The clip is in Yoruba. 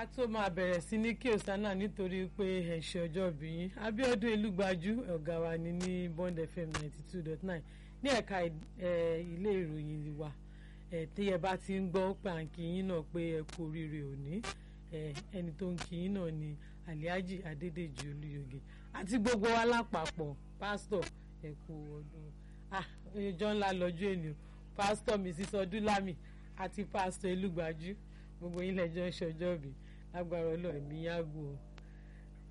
ká tó máa bẹ̀rẹ̀ sí ní kí osana nítorí pé ẹ̀ṣẹ̀ ọjọ́ bí yín Abíọ́dún Elúgbájú ọ̀gá wa ni ní Bond FM ninety two dot nine ní ẹ̀ka ilé ìròyìn wa tí ẹ bá ti ń gbọ́ pàǹkì yín náà pé ẹ kú oríire òní ẹni tó ń kí yín náà ni Alhaji Adédèjì Olúyọ̀gẹ̀ àti gbogbo wa lápapọ̀ pásítọ̀ ẹ kú ọdún ọjọ́ ńlá lọ́jọ́ ènìyàn pásítọ̀ Mrs Ọdúnlámì àti pásítọ̀ Elúgbájú gbogbo yín lẹ́jọ́ ń ṣọjọ́ bí lágbára Ọlọ́run mi yá gùn o